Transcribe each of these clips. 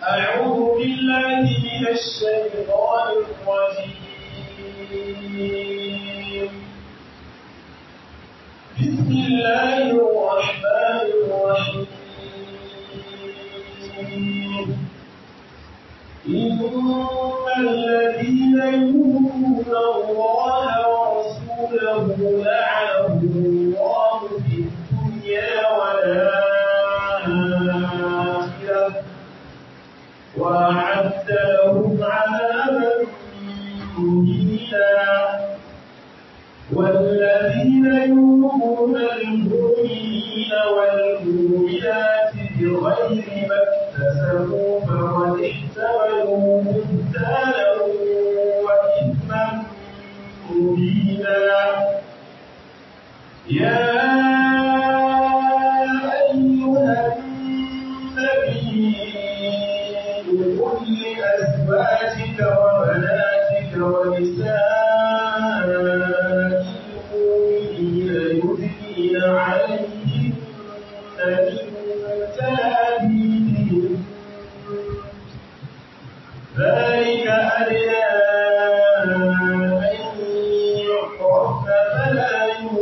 أعوذ بالله من الشيطان الرجيم بسم الله الرحمن الرحيم إن الذين يؤمنون الله ورسوله لعنهم الله في الدنيا والآخرة وأعد لهم عذابا مهينا والذين يؤمنون المؤمنين والمؤمنات بغير ما اكتسبوا فقد احتملوا بهتانا وإثما مبينا يا أيها النبي قل لأزواجك وبناتك ونساء المؤمنين يدنين عليهن من جلابيبهن ذلك أدنى أن يعرفن فلا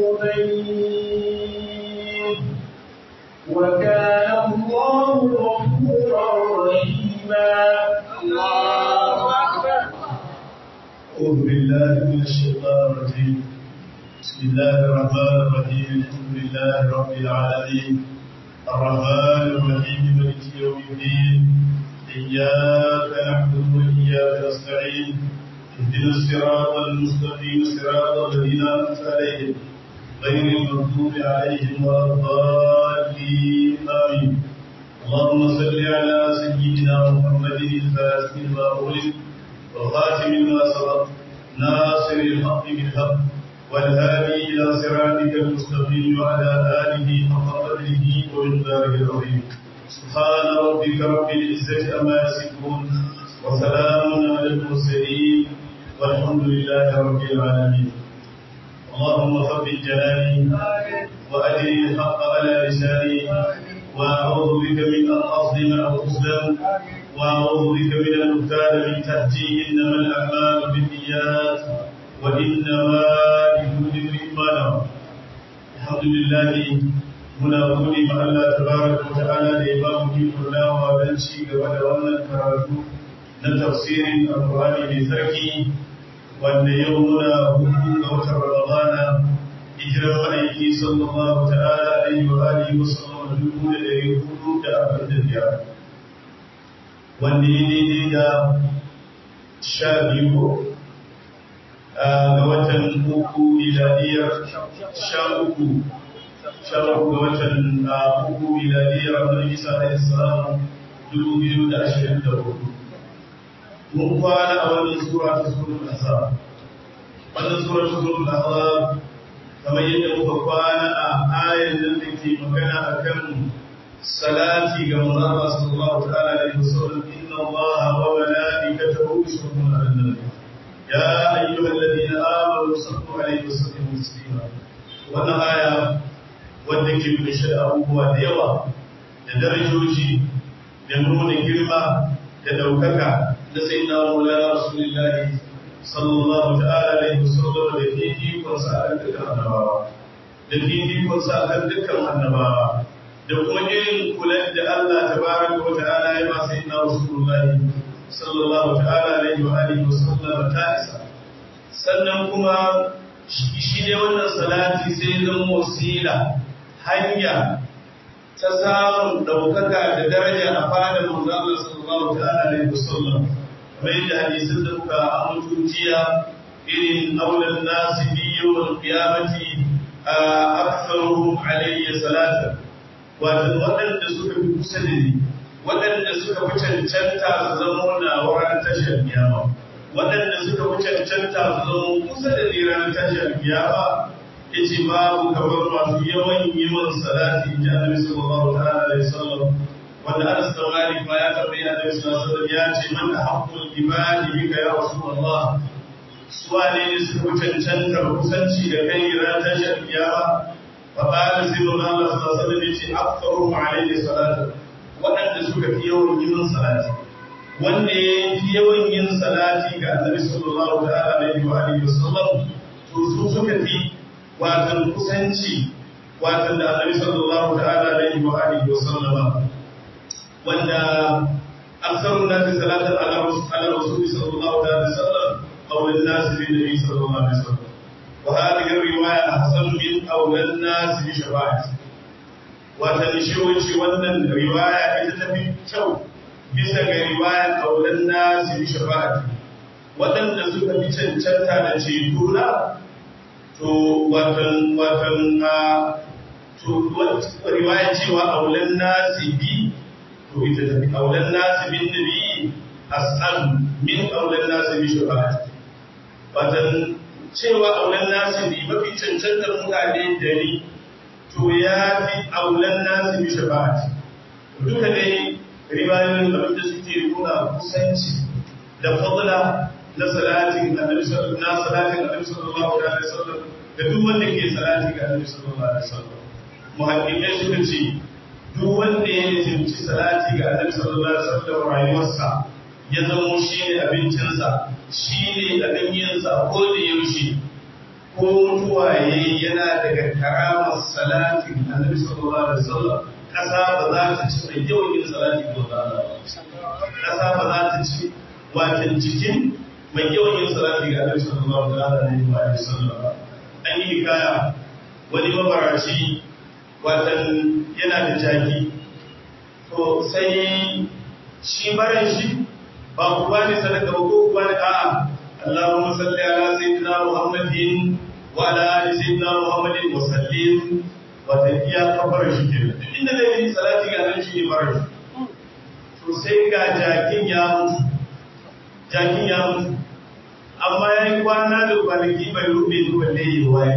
يؤذين وكان الله غفورا رحيما الله أكبر أعوذ بالله من الشيطان الرجيم بسم الله الرحمن الرحيم الحمد لله رب العالمين الرحمن الرحيم مالك يوم الدين إياك نعبد وإياك نستعين اهدنا الصراط المستقيم صراط الذين أنعمت عليهم غير المغضوب عليهم ولا الضالين آمين اللهم صل على سيدنا محمد الفاتح لما أغلق والخاتم لما سبق ناصر الحق بالحق والهادي إلى صراطك المستقيم وعلى آله حق قدره ومقداره العظيم سبحان ربك رب العزة أما يصفون وسلام على المرسلين والحمد لله رب العالمين اللهم ثبت جلالي وأجري الحق على لساني وأعوذ بك من أن أظلم أو أظلم وأعوذ بك من أن أغتال من تحتي إنما الأعمال بالنيات وإنما لكل امرئ ما نوى الحمد لله muna gode ma Allah tabaraka wa ta'ala da ya ba mu ikon dawowa don ci gaba da wannan karatu na tafsirin alqur'ani mai sarki wanda yau muna hudu ga watan ramadana hijirar ma'aiki sallallahu ta'ala alaihi wa alihi wa sallam dubu da ɗari hudu da arba'in da biyar wanda ya daidai da sha biyu ga watan uku miladiyar sha uku sha uku ga watan uku miladiyar annabi isa alaihi salam dubu biyu da ashirin da hudu mun kwana a wannan sura ta suratul ahzab wannan sura ta suratul ahzab kamar yadda muka kwana a ayan nan da ke magana akan salati ga manzo Allah sallallahu ta'ala alaihi wasallam inna Allah wa malaikatahu yusalluna 'alan nabi ya ayyuhalladhina amanu sallu alaihi wa sallimu taslima wannan aya wanda ke kunshe da abubuwa da yawa da darajoji da nuna girma da daukaka da sayyidina Maulana Rasulullahi sallallahu ta'ala alaihi wasallam da fifikon sa akan dukkan annabawa da fifikon sa akan dukkan annabawa da kuma irin kulan da Allah tabaraka wa ta'ala ya ba sayyidina Rasulullahi sallallahu ta'ala alaihi wa alihi wasallam ta isa sannan kuma shi ne wannan salati sai zama wasila hanya ta samun ɗaukaka da daraja a fadar manzo Allah sallallahu ta'ala alaihi wasallam kamar yadda hadisin da muka amintu jiya irin aulan nasi bi yawmal qiyamati aktharuhum alayya salatan wato waɗanda suka fi kusa da ni waɗanda suka fi cancanta su zama na wurin tashar kiyama waɗanda suka fi cancanta su zama kusa da ni ranar tashar kiyama yace babu kamar masu yawan yi man salati in ji annabi sallallahu alaihi wasallam wanda Anas da Malik ma ya tambayi annabi sallallahu alaihi wasallam ya ce man haqqul ibadi bika ya rasulullah suwane ne suka fi cancantar kusanci da kai ranar tashar kiyama fa qala sirru Allah sallallahu alaihi wasallam yace aktharuhum alaihi salatu waɗanda suka fi yawan yi min salati wanda ya fi yawan yin salati ga annabi sallallahu ta'ala alaihi wa alihi wasallam to su suka fi watan kusanci watan da annabi sallallahu ta'ala alaihi wa alihi wasallam wanda aksarun nasi salatan ala rasuli sallallahu ta'ala alaihi wasallam أولى الناس بالنبي صلى الله عليه وسلم وهذه الرواية أحسن من أولى الناس بشفاعته وتنشوش وأن الرواية إذا تبي كو bisa ga riwayar kaulan nasi bi shafa'ati waɗanda suka fi cancanta da ceto na to watan watan to riwayar cewa aulan nasi bi to ita tafi aulan nasi bin nabi as'al min aulan nasi bi shafa'ati watan cewa aulan nasi bi mafi cancantar mutane da ni to ya fi aulan nasi bi shafa'ati duka dai ribayoyin da wanda suke nuna kusanci da fadla na salatin annabi sallallahu na salatin annabi sallallahu alaihi wasallam da duk wanda ke salati ga annabi sallallahu alaihi wasallam muhaddiqai suka ce duk wanda ya nisanci salati ga annabi sallallahu alaihi wasallam rayuwarsa ya zamo shi ne abincinsa shi ne abin yinsa ko da yaushe ko mutuwa yayi yana daga karamar salatin annabi sallallahu alaihi wasallam ƙasa ba za ta ci mai yawan yin salati ga Allah ƙasa ba za ta ci watan cikin mai yawan yin salati ga Allah sallallahu alaihi wa sallam an yi hikaya wani mabarashi watan yana da jaki to sai shi baran shi ba ku ba ni sadaka ba ko ku ba ni a'a Allahumma salli ala sayyidina Muhammadin wa ala ali sayyidina Muhammadin wa sallim wata iya kafar shi ke duk inda da yi salati ga nan shi ne mara shi to sai ga jakin ya mutu jakin ya mutu amma ya yi kwana da kwanaki bai rube ni balle yi waye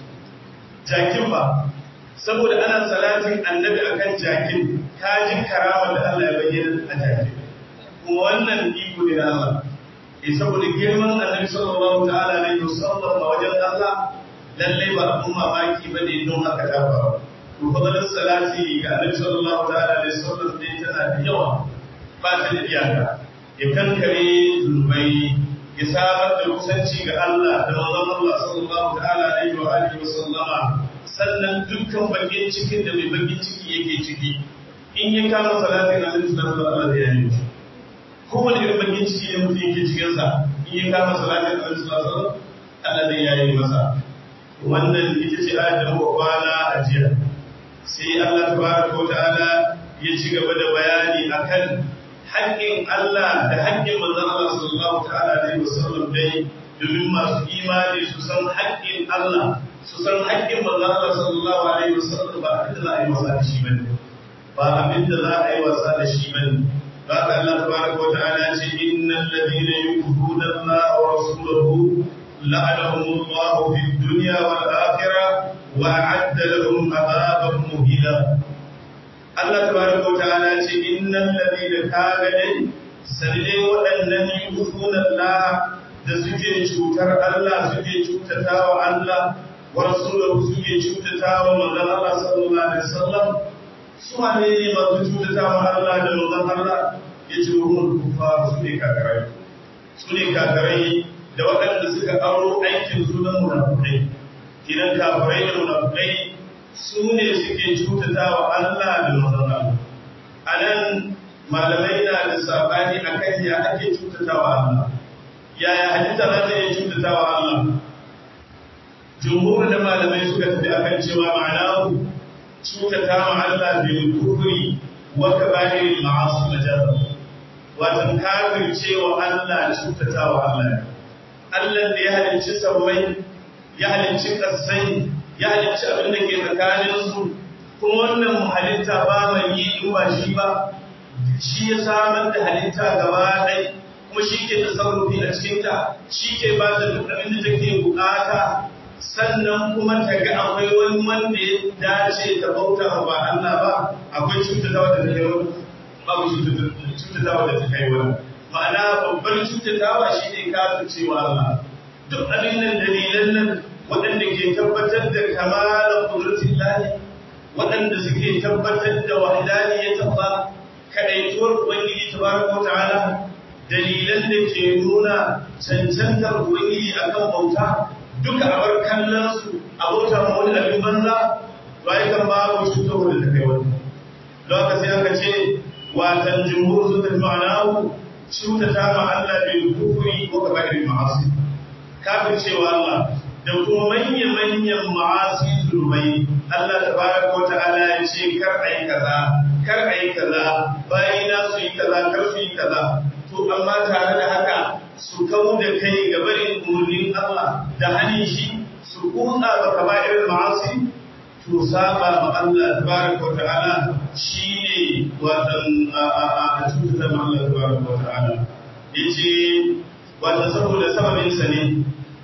jakin ba saboda ana salatin annabi akan jakin ka ji karama da Allah ya bayyana a jakin kuma wannan iko ne na Allah eh saboda girman annabi sallallahu ta'ala alaihi wasallam a wajen Allah lallai ba abun mamaki ba ne don haka ta faru. To fadalar salati ga Annabi sallallahu ta'ala alaihi wasallam ne tana da yawa ba ta da iyaka. Ya kankare zunubai ya samar da kusanci ga Allah da manzon Allah sallallahu ta'ala alaihi wa alihi wa sallama sannan dukkan bakin cikin da mai bakin ciki yake ciki in ya kama salatin Annabi sallallahu alaihi wa alihi wa kowane irin bakin ciki ne mutum yake cikin sa in ya kama salatin Annabi sallallahu alaihi wa sallam Allah zai yayi masa wannan ita ce ayat da muka kwana a jiya sai Allah tabaraka wa ta'ala ya ci gaba da bayani akan haƙƙin Allah da haƙƙin manzon Allah sallallahu ta'ala alaihi wasallam dai domin masu imani su san haƙƙin Allah su san haƙƙin manzon Allah sallallahu alaihi wasallam ba abin da za a yi wasa da shi bane ba abin da za a yi wasa da shi bane ba ka Allah tabaraka wa ta'ala ce innal ladina yu'minuna Allah wa rasulahu لعنهم الله في الدنيا والآخرة وأعد لهم عذابا مهينا الله تبارك وتعالى إن الذين كانوا سنلي وأنن يؤذون الله da suke cutar Allah suke cutata wa Allah wa rasulahu suke cutata wa manzon Allah sallallahu alaihi wasallam su ne ne masu cutata wa Allah da manzon Allah yace ruhul kufar su ne kakarai su ne kakarai da waɗanda suka auro aikin su na munafukai kidan kafirai da munafukai su ne suke cutata wa Allah da manzon a nan malamai na da sabani akan ya ake cutata wa Allah yaya halitta za ta iya cutata wa Allah jumhur da malamai suka tafi akan cewa ma'anahu cutata wa Allah bil kufri wa kaba'iril ma'asi majarrab wato kafircewa Allah cutata wa Allah Allah da ya halicci sammai, ya halicci ƙasai, ya halicci abin da ke tsakaninsu, kuma wannan halitta ba mai yi in ba shi ba, shi ya samar da halitta gaba ɗai, kuma shi ke tasarrufi a cikinta, shi ke ba da duk abin da take bukata, sannan kuma ta ga akwai wani wanda ya dace ta bauta ba Allah ba, akwai cutatawa da ta kai wani, babu cutatawa da ta kai wani. ma'ana babbar cutatawa shi ne kafircewa Allah duk abin nan dalilan nan waɗanda ke tabbatar da kamalar kudratin lahi waɗanda suke tabbatar da wahdaniyatin Allah ka kadaituwar ubangiji tabaraka ta'ala dalilan da ke nuna cancantar ubangiji akan bauta duka a bar kallon su a bauta ma wani abin banza bai kan babu cutarwa da kai wani don haka sai aka ce watan jumhur su tafi ma'anahu cutata ma Allah bil kufri ko kaba'ir ma'asi kafin cewa Allah da kuma manya-manyan ma'asi zulmai Allah tabaraka wa ta'ala ya ce kar ai kaza kar ai kaza bayina su yi kaza kar su yi kaza to amma tare da haka su kawo da kai ga barin umarnin Allah da hannun shi su kutsa ga kaba'ir ma'asi to saba ma Allah tabaraka wa ta'ala shine watan a a a cutar ma Allah tabaraka wa ta'ala yace wata saboda sababin sa ne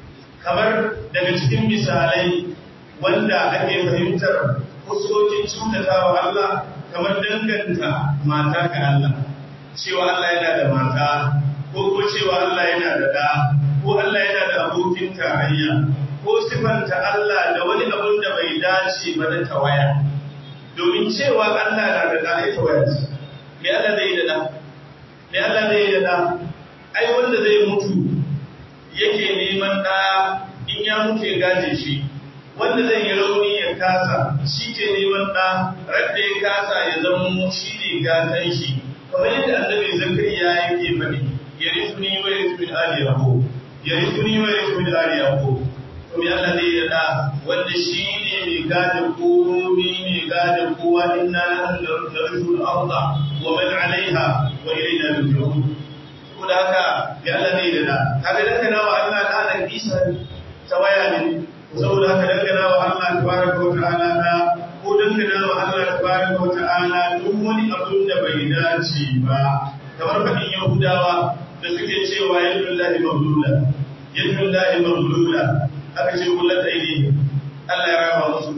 kamar daga cikin misalai wanda ake fahimtar fuskokin cutatawa Allah kamar danganta mata ga Allah cewa Allah yana da mata ko ko cewa Allah yana da da ko Allah yana da abokin tarayya ko sifanta Allah da wani abun da bai dace ba na tawaya domin cewa Allah na da da ai tawaya ce me Allah zai da da me Allah zai da da ai wanda zai mutu yake neman da in ya mutu ya gaje shi wanda zai yi rauni ya kasa shi ke neman da radda ya kasa ya zama shi ne gatan shi kamar yadda annabi zakariya yake faɗi ya rifuni wa rifuni ali yaqub ya rifuni wa rifuni ali yaqub to me Allah zai yada wanda shi ne mai gadin komi mai gadin kowa inna nahnu narithul arda wa man alaiha wa ilayna yurja'un ko da haka me Allah zai yada kaga dan kana wa Allah da nan Isa ta waya ne saboda haka dan kana wa Allah tabaraka wa ta'ala da ko dan kana wa Allah tabaraka wa ta'ala duk wani abun da bai dace ba kamar fadin Yahudawa da suke cewa yadullahi maglula yadullahi maglula aka ce kullat aidi Allah ya raba musu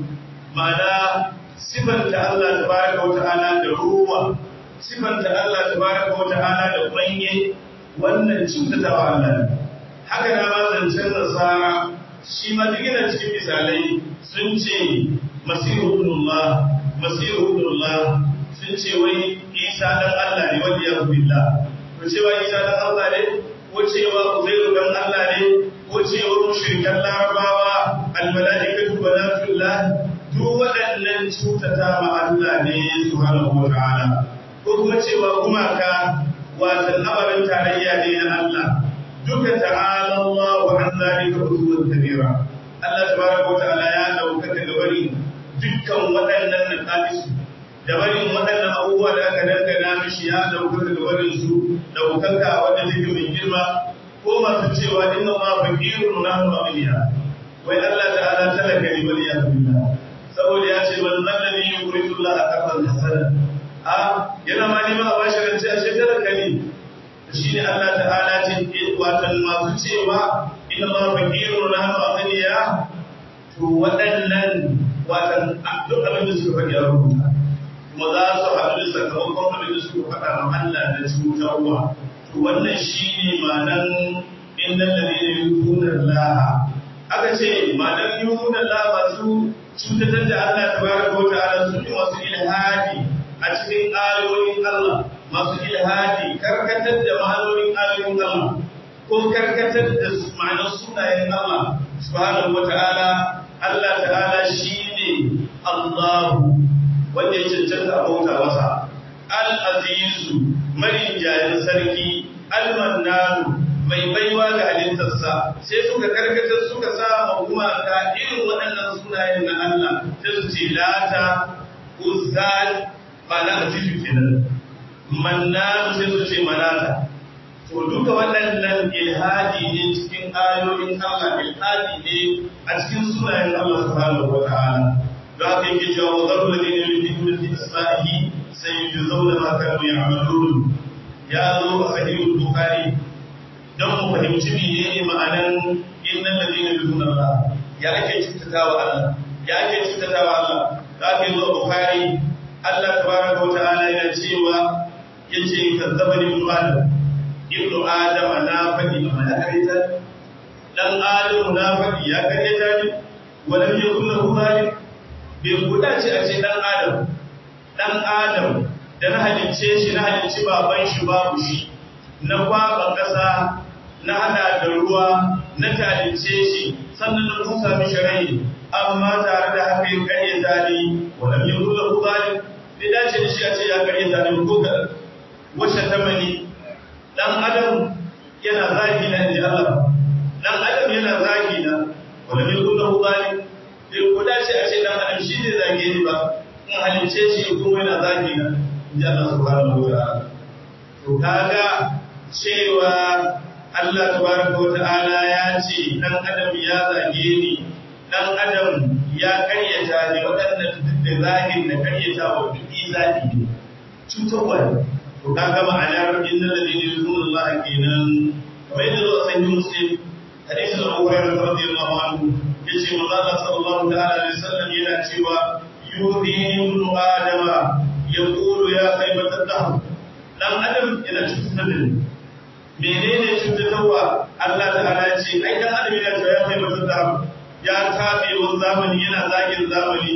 ma'ana sifanta Allah tabaraka wa ta'ala da ruwa sifanta Allah tabaraka wa ta'ala da kwanye wannan cutatawa Allah ne haka na ma zancen nasara shi ma duk yana cikin misalai sun ce masihu ibnullah masihu ibnullah sun ce wai Isa dan Allah ne wanda ya billah ko cewa Isa dan Allah ne ko cewa Uzairu dan Allah ne ko cewa mushrikan larabawa almalaikatu banatullah duk waɗannan cutata ma Allah ne subhanahu wa ta'ala ko kuma cewa gumaka watan ababen tarayya ne na Allah duka ta'ala Allah wa an zalika uzuwan kabira Allah tabaraka wa ta'ala ya dauka daga bari dukkan waɗannan naqalis da barin waɗannan abubuwa da aka dangana mishi ya dauka daga barin su daukaka wanda take mai girma ko masu cewa inna ma faqirun nahnu aghniya wai Allah ta'ala talaka ne bal ya billah saboda ya ce man zalladhi yuridu Allah aqran hasana a yana ma nima a bashi rance a shi talaka ne shine Allah ta'ala ce watan masu cewa inna ma faqirun nahnu aghniya to waɗannan watan duk abin da suka faɗi a rubuta kuma za su haɗu da sakamakon abin da suka faɗa ma Allah da cutarwa to wannan shine ma'anan innal ladina yu'minuna Allah aka ce ma'anan yu'minuna Allah masu cutatar da Allah tabaraka wa ta'ala su ne masu ilhadi a cikin ayoyin Allah masu ilhadi karkatar da ma'anonin ayoyin Allah ko karkatar da ma'anar sunayen Allah subhanahu wa ta'ala Allah ta'ala shine Allahu wanda ya cancanta a bauta masa al-azizu marinjayin sarki al-mannanu mai baiwa ga halittarsa sai suka karkatar suka sa ma gumaka irin waɗannan sunayen na Allah sai su ce lata uzal ma'ana azizu kenan mannanu sai su ce manata to duka waɗannan ilhadi ne cikin ayoyin Allah ilhadi ne a cikin sunayen Allah subhanahu wa ta'ala da aka yi cewa wa zaru ladina yuriduna fi asma'ihi sayujzauna ma kanu ya'malun ya zo a sahihul bukhari don mu fahimci menene ma'anan innal ladina yuriduna Allah ya ake cutatawa Allah ya ake cutatawa Allah da aka yi zo bukhari Allah tabaraka wa ta'ala yana cewa yace kazzabani ibnu adam ibnu adam na faɗi amma ya kareta dan adam na faɗi ya kareta ne walam yakun lahu malik bai guda ce a ce dan adam dan adam da na halicce shi na halicci baban shi babu shi na kwaba ƙasa na hada da ruwa na talince shi sannan na tusa mishi rai amma tare da haka ya karye zani wala mai rula ku zalim bai dace da shi a ce ya karye zani ko ga wacce ta mani dan adam yana zagi na inji Allah dan adam yana zagi na wala mai rula ku zalim bai ko dace a ce dan adam shi ne zage ni ba in halince shi kuma yana zagi na inji Allah subhanahu wa ta'ala to kaga cewa Allah tabaraka wata'ala ya ce dan adam ya zage ni dan adam ya karyata ne waɗannan duk da zagin da karyata wa duk zagi ne cutarwa ne to kaga ma'anar inna ladina yuzuna Allah kenan kamar yadda zo a sahih muslim hadisin Abu Hurairah radiyallahu anhu yace manzo Allah sallallahu ta'ala alaihi wasallam yana cewa yuhinu ibnu adama yaqulu ya khaybat ad-dahr dan adam yana cutar da ni menene cutarwa Allah ta'ala ya ce ai dan adam yana cewa ya kai mutum da ya tabe wani zamani yana zagin zamani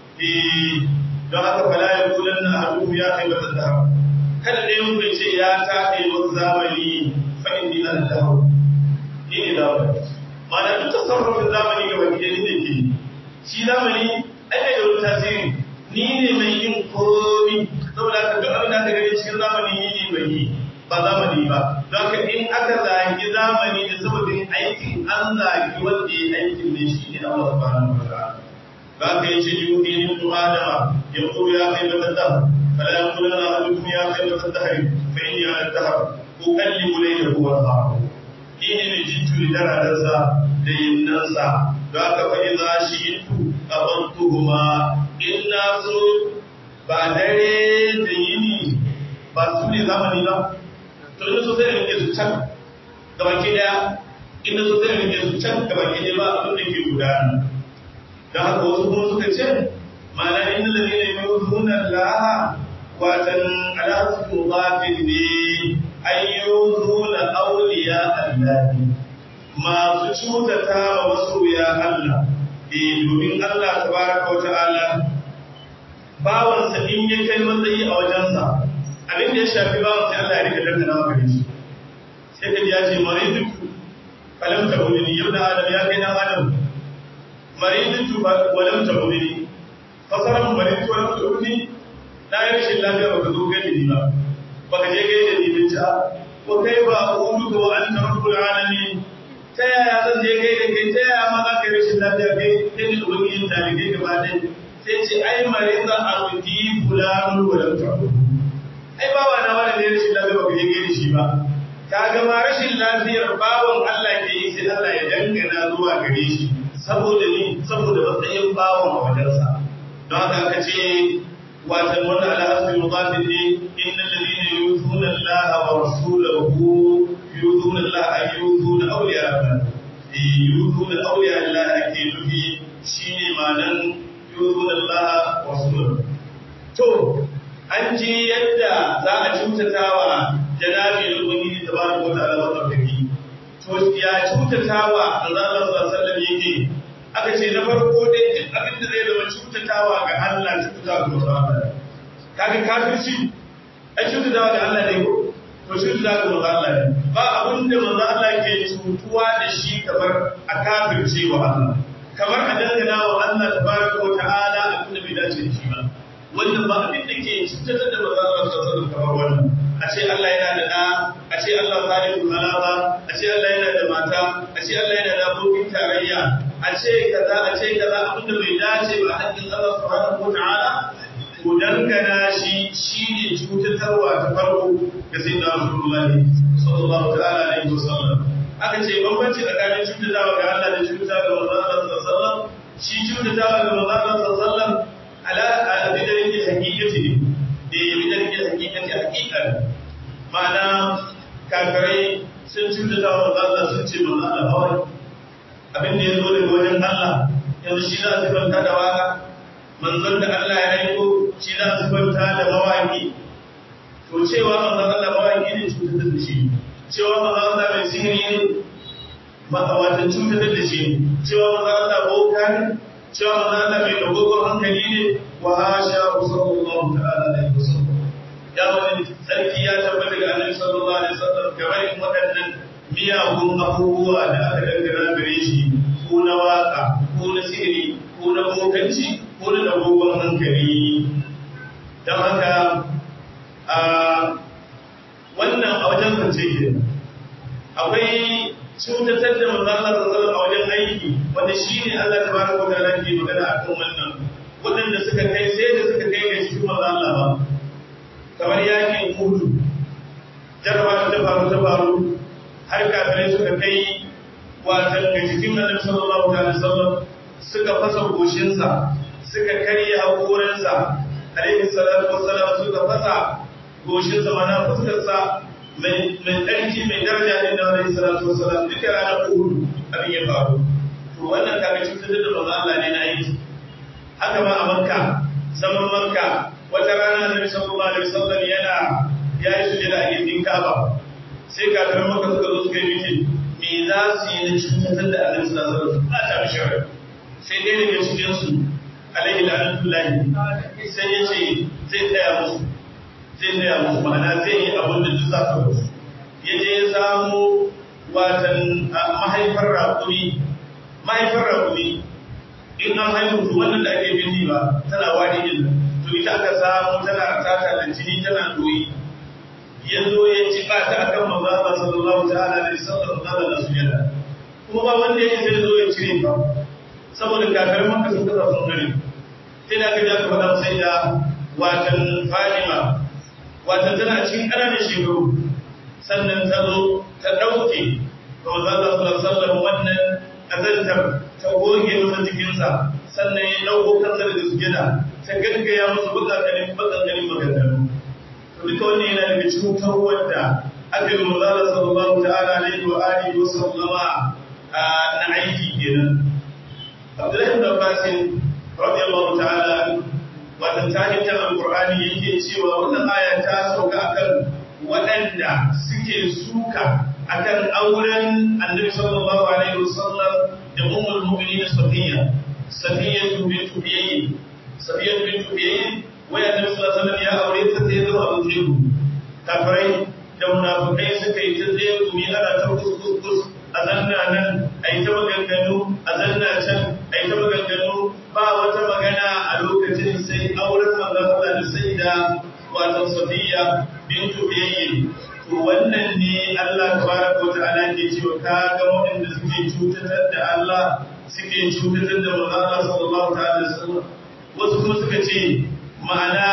eh don haka fala ya kulan na hadu ya kai mutum da kada dai mun ce ya tabe wani zamani fa inni an dahu ni ne da wani mana duk tasarrufin zamani ga baki ne ne ke shi zamani ai da wani tasiri ni ne mai yin komi saboda haka duk abin da aka gani cikin zamani ni ne mai yi ba zamani ba don ka in aka zagi zamani da sababin aikin an zagi wanda ya aikin ne shi ne Allah subhanahu wa ta'ala ba ka yi ce yuhi ni tu adama ya ko ya kai mata da fala yaqulanna ahadukum ya kai mata da hari fa inni ala dahar ukallimu laylahu wa naharahu ni ne mai jittu da daradarsa da yinnansa don haka fa idza shi'tu abantuhuma inna so ba dare da yini ba su ne zamani ba to ina so sai da rike su can gabaki daya ina so sai da rike su can gabaki daya ba abin da ke gudana da haka wasu kuma suka ce ma'ana inna lalina yuzuna laha watan alhasu mudafin ne an yuzuna awliya allahi masu cutata wa masoya Allah eh domin Allah tabaraka wa ta'ala bawansa in ya kai matsayi a wajensa abin da ya shafi bawan sai Allah ya rika dangana maka da shi sai ka ya ce maridutu falam ta ulini yau da adam ya kai dan adam maridutu walam ta ulini fasaran maridutu walam ta ulini na yi rashin lafiya baka zo gaida ni ba baka je gaida ni bin ta ko kai ba ulu ko an ta rabbul alamin ta yaya zan je gaida kai ta yaya ma za ka yi rashin lafiya kai kai ne ubangijin talibai gaba ɗaya sai ce ai mariza abdi fulanun walam ta ulini ai bawa na wani ne rashin lafiya ba ka je gaida shi ba ka ga ma rashin lafiyar bawan Allah ke yi sai Allah ya dangana zuwa gare shi saboda ni saboda matsayin bawan a wajensa don haka aka ce watan wannan alhasbi mudafin ne innal ladina yuzuna Allah wa rasulahu yuzuna Allah ay yuzuna awliya Allah yuzuna awliya Allah ake nufi shine ma'anan yuzuna Allah wa rasulahu to an ji yadda za a cutatawa janabi da ubangiji tabaraka wa ta'ala madaukaki to ya cutatawa manzo Allah sallallahu alaihi wasallam yake aka ce na farko dai duk abin da zai zama cutatawa ga Allah cutatawa ga manzo Allah kaga kafirci ai cutatawa ga Allah ne ko to cutatawa ga manzo Allah ne ba abin da manzo Allah ke cutuwa da shi kamar a kafirce wa Allah kamar a dangana wa Allah tabaraka wa ta'ala abin da bai dace da shi ba wannan ba abin da ke cutar da manzo Allah sallallahu alaihi wasallam kamar wannan a ce Allah yana da ɗa, a ce Allah salihu halaba, a ce Allah yana da mata, a ce Allah yana da abokin tarayya, a ce kaza, a ce kaza abin da bai dace ba haƙƙin Allah subhanahu wa ta'ala, ko dangana shi shi ne cutatarwa ta farko ga sai da Rasulullah sallallahu ta'ala alaihi wa sallam. Aka ce bambanci tsakanin cutatawa ga Allah da cutatawa ga manzo Allah sallallahu alaihi wa sallam, shi cutatawa ga manzo Allah sallallahu alaihi wa sallam ala abin da yake hakikati ne. da ya bi dalilin hakikati hakikar ma'ana kakarai sun cuta da wa Allah sun ce manzo Allah kawai abin da ya zo daga wajen Allah yanzu shi za su fanta da waka manzon da Allah ya aiko shi za su fanta da mawaki to cewa manzon Allah mawaki ne cutar da shi cewa manzon Allah mai sihiri ne wata cutar da shi cewa manzon Allah boka ne cewa manzon Allah mai dogogon hankali ne wa hasha sallallahu ta'ala alaihi wasallam ya wani sarki ya tabbata ga annabi sallallahu alaihi wasallam game da waɗannan miyagun abubuwa da aka dangana gare shi ko na waka ko na sihiri ko na bokanci ko na abubuwan hankali don haka a wannan a wajen zance ke akwai cutatar da manzon Allah sallallahu a wajen aiki wanda shi ne Allah tabaraka wa ta'ala ke magana akan wannan waɗanda suka kai sai da suka kai ga cikin manzon Allah ba kamar yakin Uhud jarraba ta faru ta faru har kafirai suka kai watan ga cikin Annabi sallallahu alaihi wasallam suka fasa goshinsa suka karya hakorinsa alaihi salatu wassalam suka fasa goshinsa mana fuskarsa mai tsarki mai daraja ne da alaihi salatu wassalam duka ranar Uhud abin ya faru to wannan kaga cutar da manzo Allah ne na aiki haka ma a Makka zaman Makka wata rana Annabi sallallahu alaihi wasallam yana ya yi sujada a gindin Kaaba sai kafiran Makka suka zo suka yi miki me za su yi na cutar da Annabi sallallahu alaihi wasallam ba ta bishara sai dai daga cikin su alaihi la'anatullahi sai ya ce zai tsaya musu zai tsaya musu ma'ana zai yi abin da duk za su musu ya je ya samu watan mahaifar rakumi mahaifar rakumi in an haihu to wannan da ake bindi ba tana wani din to ita aka samu tana tata da jini tana doyi ya zo ya ci ba ta akan manzo Allah sallallahu ta'ala alaihi wasallam da sujada kuma ba wanda ya sai zo ya cire ba saboda kafirin maka sun kasa sun gari sai da aka ja ka faɗa sai da watan Fatima watan tana cikin ƙananan shekaru sannan ta zo ta ɗauke ga manzo Allah sallallahu wannan azantar ta goge masa jikinsa sannan ya ɗauko kansa daga sujada ta gaggaya masa buƙaƙarin buƙaƙarin maganganu to duka wannan yana daga cikin tarwar da aka yi manzo Allah sallallahu ta'ala alaihi wa alihi wa sallama na aiki kenan Abdullahi ibn Abbas radiyallahu ta'ala wannan tahittar alqur'ani yake cewa wannan aya ta sauka akan waɗanda suke suka akan auren Annabi sallallahu alaihi wasallam da ummul mu'minin Safiya Safiya bint Huyay Safiya bint Huyay waya Annabi sallallahu alaihi wasallam ya aure ta sai zo abin jibu kafirai da munafikai suka yi ta tsaye gumi ana ta kuskus a zanna nan a yi ta maganganu a zanna can a yi ta maganganu ba wata magana a lokacin sai auren manzon Allah da sai da wato Safiya bintu Uyayy to wannan ne Allah tabaraka wa ta'ala ke cewa ka ga waɗanda suke cutatar da Allah suke cutatar da manzon Allah sallallahu ta'ala alaihi wasallam wasu kuma suka ce ma'ana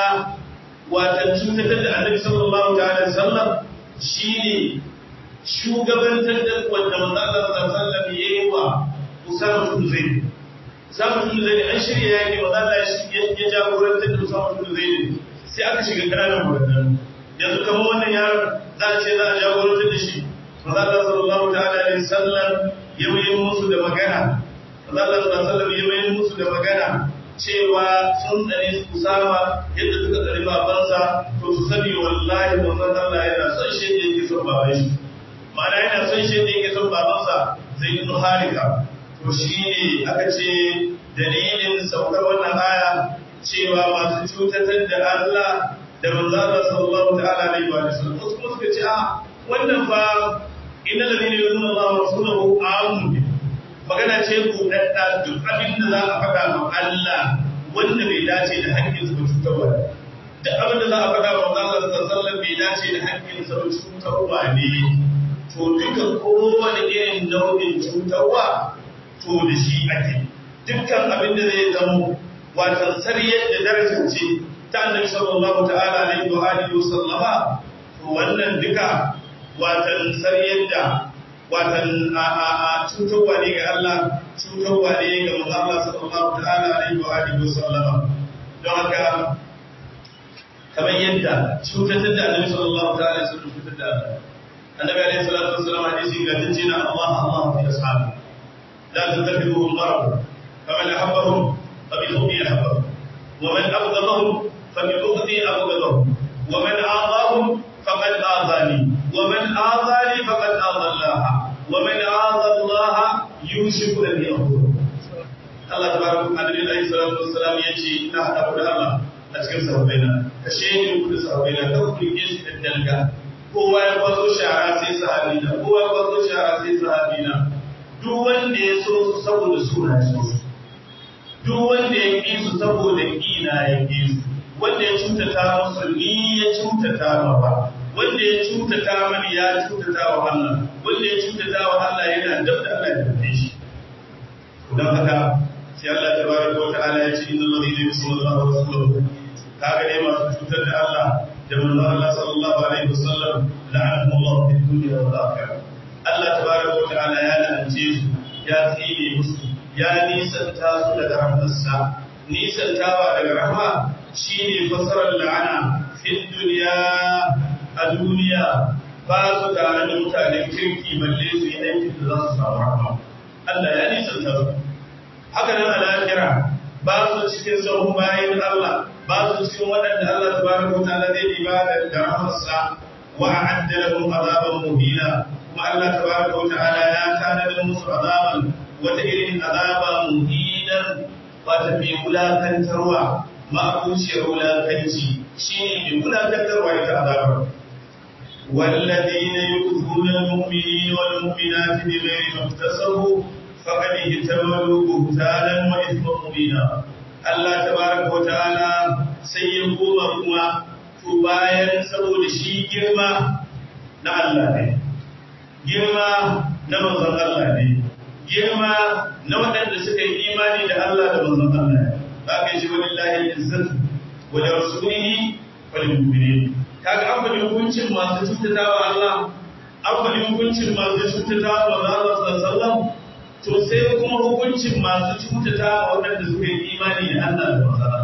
wata cutatar da Annabi sallallahu ta'ala alaihi wasallam shine shugabantar da wanda manzo Allah sallallahu alaihi wasallam yayi wa Usama bin Zaid Usama bin Zaid an shirya yaki manzo Allah ya jagorantar da Usama bin Zaid sai aka shiga kananan magana yanzu kamar wannan yaron za a ce za a jagorantar da shi manzo Allah sallallahu ta'ala alaihi wasallam ya yi musu da magana manzo Allah sallallahu alaihi wasallam ya yi musu da magana cewa sun tsare Usama yadda suka tsare babansa to su sani wallahi manzon Allah yana son shi yake son baban shi ma'ana yana son shi da yake son babansa zai yi harika to shi ne aka ce dalilin saukar wannan aya cewa masu cutatar da Allah da manzala sallallahu ta'ala alaihi wa sallam wasu kuma suka ce a wannan fa inna ladina yuzuna Allah wa rasulahu amun magana ce buɗaɗɗa duk abin da za a faɗa ma Allah wanda bai dace da haƙƙin su cutarwa duk abin da za a faɗa ma Allah sallallahu alaihi wa sallam bai dace da haƙƙin sa cutarwa ne to duka kowane irin nau'in cutarwa to da shi ake dukkan abin da zai zamo watan sariyar da darajar ce ta annabi sallallahu ta'ala alaihi wa alihi wa sallama to wannan duka watan sariyar da watan a a a cutarwa ne ga Allah cutarwa ne ga manzo Allah sallallahu ta'ala alaihi wa alihi wa sallama don haka kamar yadda cutatar da annabi sallallahu ta'ala alaihi wa sallam cutar da Allah النبي عليه الصلاة والسلام حديث قال تجينا الله الله في أصحابه لا تتخذوه المرض فمن أحبهم فبحبي أحبهم ومن أبغضهم فببغضي أبغضهم ومن آذاهم فقد آذاني ومن آذاني فقد آذى الله ومن آذى الله يوشك أن يأخذه الله تبارك النبي عليه الصلاة والسلام يجي نحن أبو الله أتكلم سببنا ka shaidin ku da sahabbai na kan ku rike su da danga kowa ya kwazo shara sai sahabi na kowa ya kwazo shara sai sahabi na duk wanda ya so su saboda suna ya so su duk wanda ya ƙi su saboda ƙina ya ƙi su wanda ya cutata musu ni ya cutata ma ba wanda ya cutata mani ya cutata wa Allah wanda ya cutata wa Allah yana dab da Allah ya dace shi don haka sai Allah tabaraka wa ta'ala ya ce innal ladina yusalluna Allah wa rasulahu kaga dai masu cutar da Allah da manzon Allah sallallahu alaihi wasallam la'anahum Allah fid dunya wal akhirah Allah tabaraka wa ta'ala ya la'ance su ya tsine musu ya nisanta su daga rahmarsa nisantawa daga rahma shine fasarar la'ana fid dunya a duniya ba su tare da mutanen kirki balle su yi aikin da za su samu rahma Allah ya nisanta su haka nan a lahira ba su cikin sahun bayan Allah ba su cikin waɗanda Allah tabaraka wa ta'ala zai diba da rahmarsa wa a'adda lahum azaban muhina kuma Allah tabaraka wa ta'ala ya tanada musu azaban wata irin azaba muhinan wata mai wulakantarwa ma'abuciyar wulakanci shine mai wulakantarwa ita azabar والذين يؤذون المؤمنين والمؤمنات بغير ما اكتسبوا فقد احتملوا بهتانا واثما مبينا Allah tabaraka wa ta'ala sai ya koma kuma to bayan saboda shi girma na Allah ne girma na manzon Allah ne girma na waɗanda suka yi imani da Allah da manzon Allah ne ba kai shi wallahi izzatu wa li rasulihi wa lil mu'minin kaga an faɗi hukuncin masu cutatawa Allah an faɗi hukuncin masu cutatawa manzon Allah sallallahu alaihi wasallam to sai kuma hukuncin masu cutata waɗanda suka yi imani da Allah da masara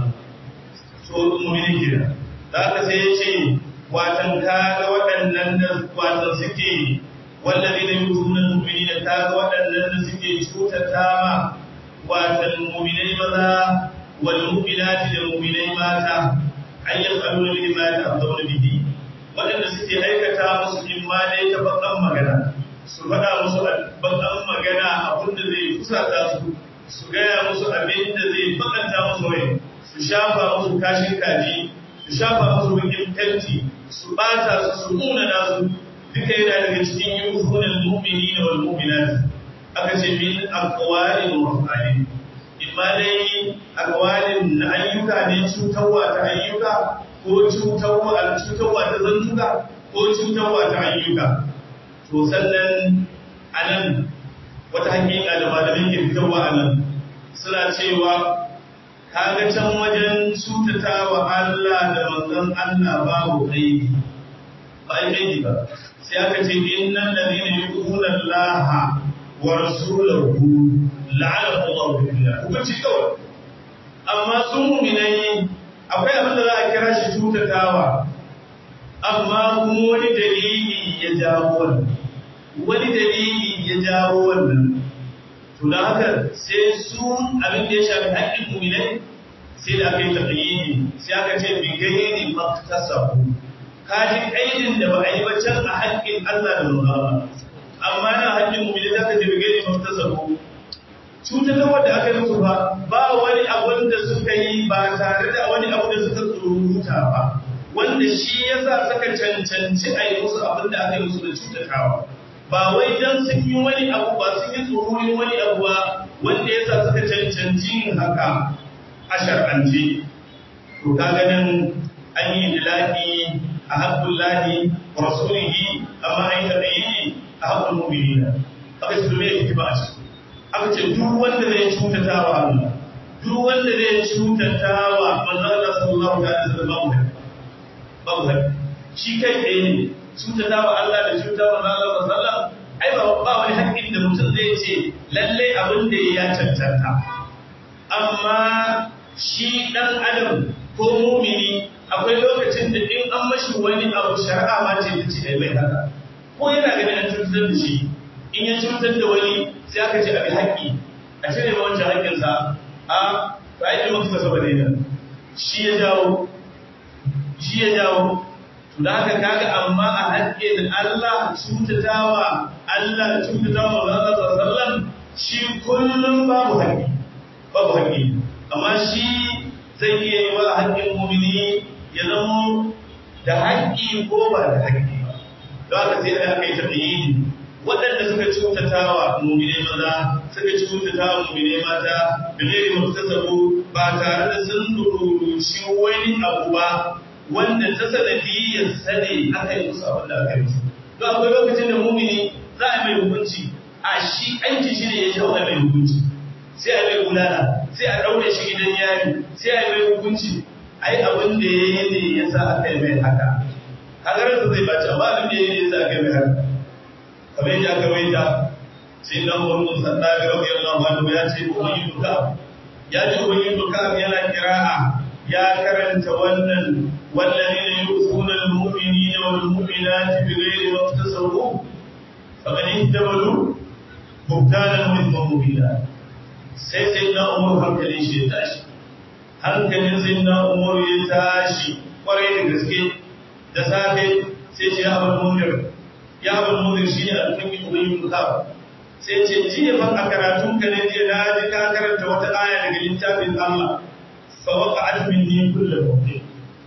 to mu'mini kira da aka sai ya ce watan kaga waɗannan da watan suke wallazi da yutuna mu'minina kaga waɗannan da suke cutata ma watan mu'minai maza wal mu'minati da mu'minai mata an yaqaluna bil imani abdawna bihi waɗanda suke aikata musu imma dai ta bakan magana su faɗa musu bakan magana abin da zai fusata su su gaya musu abin da zai bakanta musu rai su shafa musu kashin kaji su shafa musu bakin fenti su ɓata su su munana su duka yana daga cikin yuhunan mu'mini da wal mu'minat aka ce min aqwalin wa af'alin imma dai aqwalin na ayyuka ne cutarwa ta ayyuka ko cutarwa cutarwa ta zantuka ko cutarwa ta ayyuka to sannan anan wata hakika da malamin ke fitarwa anan suna cewa kaga can wajen cutata wa Allah da manzon Allah babu aiki ba aiki ba sai aka ce innal ladina yu'minuna Allah wa rasulahu la'anahu Allah billah hukunci kawai amma sun mu'minai akwai abin da za a kira shi cutatawa amma kuma wani dalili ya jawo wannan wani dalili ya jawo wannan to da haka sai su abin da ya shafi haƙƙin mu'minai sai da aka yi tafiyi sai aka ce bi gairi maktasabu kaji aidin da ba a yi ba can a haƙƙin Allah da manzo amma na haƙƙin mu'minai zaka ce bi gairi maktasabu cutar wanda aka yi musu ba ba wani abun da suka yi ba tare da wani abu da suka tsururuta ba wanda shi yasa suka cancanci a yi musu abin da aka yi musu da cutatawa ba wai dan sun yi wani abu ba sun yi tsoron wani abu ba wanda yasa suka cancanci yin haka a shar'ance to kaga nan an yi dilaki a haƙƙun lahi wa rasulihi amma an yi taɗayi a haƙƙun mu'minina aka ce me yake ba a ciki aka ce duk wanda zai cutata wa Allah duk wanda zai cutata wa manzo Allah sallallahu alaihi wasallam babu haka babu haka shi kai ɗaya ne cutata wa Allah da cutata wa manzo Allah sallallahu alaihi wasallam ai ba ba wani haƙƙin da mutum zai ce lalle abin da ya cancanta amma shi dan adam ko mumini akwai lokacin da in an mashi wani abu shari'a ma ce ta ce ai mai haka ko yana ganin an cutar da shi in ya cutar da wani sai aka ce abin haƙƙi a cire ma wancan haƙƙinsa a ba a yi maka saba da yana shi ya jawo shi ya jawo to da haka kaga amma a haƙƙin Allah cutatawa Allah da cutatawa Allah sallallahu shi kullum babu haƙƙi babu haƙƙi amma shi zai iya yi wa haƙƙin mumini ya zama da haƙƙi ko ba da haƙƙi ba don haka sai da aka yi tafiye waɗanda suka cutata wa mumine maza suka cutata wa mumine mata da gairi muktasabu ba tare da sun dururuci wani abu ba wanda ta sanadiyyar sane aka yi musu abin da aka yi musu don akwai lokacin da mumini za a mai hukunci a shi aiki shi ne ya jawo a mai hukunci sai a mai bulala sai a ɗaure shi gidan yari sai a mai hukunci ai abin da ya yi ne ya sa aka yi mai haka hagarar zai baci amma abin da ya yi ne ya sa aka yi mai haka kamar yadda aka waita sai dan wani sanda ga rabi Allah wanda ya ce ubangi duka ya ce ubangi duka yana kira'a ya karanta wannan والذين يؤذون المؤمنين والمؤمنات بغير ما اكتسبوا فقد احتملوا بهتانا واثما مبينا sai sai na umar hankalin shi ya tashi hankalin sai na umar ya tashi kwarai da gaske da safe sai ce ya bar munir ya bar munir shi ne alfin ubayin buka sai ce jiya fa a karatun ka ne jiya na ji ka karanta wata aya daga littafin Allah fa waqa'at minni kullu mawqi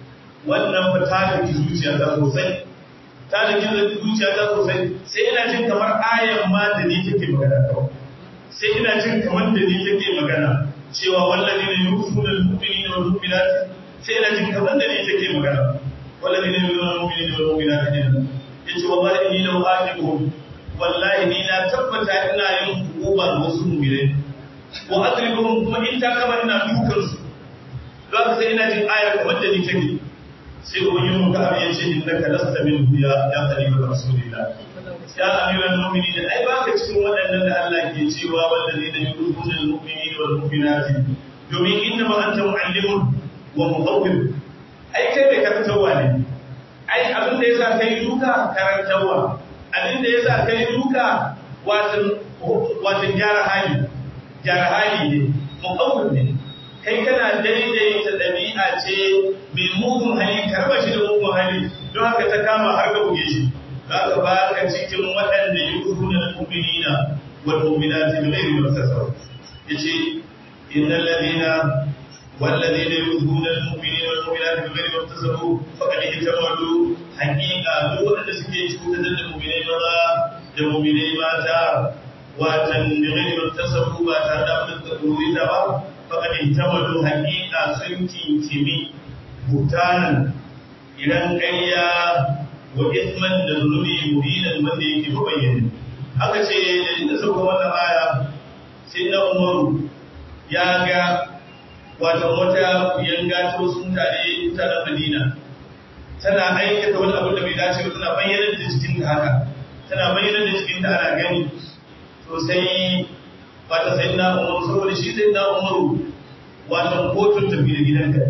wannan fa ta daki zuciya ta sosai ta daki zuciya ta sosai sai ina jin kamar ayan ma da ni take magana kawai sai ina jin kamar da ni take magana cewa wallahi ne yusuna al-mu'minina wal mu'minat sai ina jin kamar da ni take magana wallahi ne yusuna al-mu'minina wal mu'minat yace wallahi ni law aqibuhum wallahi ni na tabbata ina yin hukuma wasu mu'minai wa adribuhum kuma in ta kama ina dukan su don sai ina jin ayar kamar da ni take sai ubangiji mun ka ya ce innaka lasta min ya ya qariba rasulillah ya amiral mu'minin ai baka cikin waɗannan da Allah ke cewa wallazina yu'minuna al-mu'minina wal mu'minati domin inna ma anta mu'allimun wa muqawwim ai kai mai karantarwa ne ai abin da yasa kai duka karantarwa abin da yasa kai duka watan watan gyara hali gyara hali ne muqawwim ne kai kana daidaita ɗabi'a ce mai mugun hali karba shi da mugun hali don haka ta kama har ka buge shi za ka ba ka cikin waɗanda yi kudu na mu'minina wal mu'minati bi ghairi masasar yace innal ladina wal ladina yu'minuna al mu'minina wal mu'minati bi ghairi masasar faqad ihtamalu haqiqa duk waɗanda suke cutar da mu'minai maza da mu'minai mata watan bi ghairi masasar ba tare da abin da ka ba faƙad ihtamalu haƙiƙa sun kinkimi butanan idan ƙarya wa isman da zunubi mubinan wanda yake bayyana aka ce da inda sauka wannan aya sai na umaru ya ga wata wata yanga ta wasu mutane mutanen madina tana aikata wani abu da bai dace ba tana bayyana da jikinta haka tana bayyana da jikinta ana gani to sai wata sai na umaru saboda shi sai na umaru wata kotun tafi da gidanka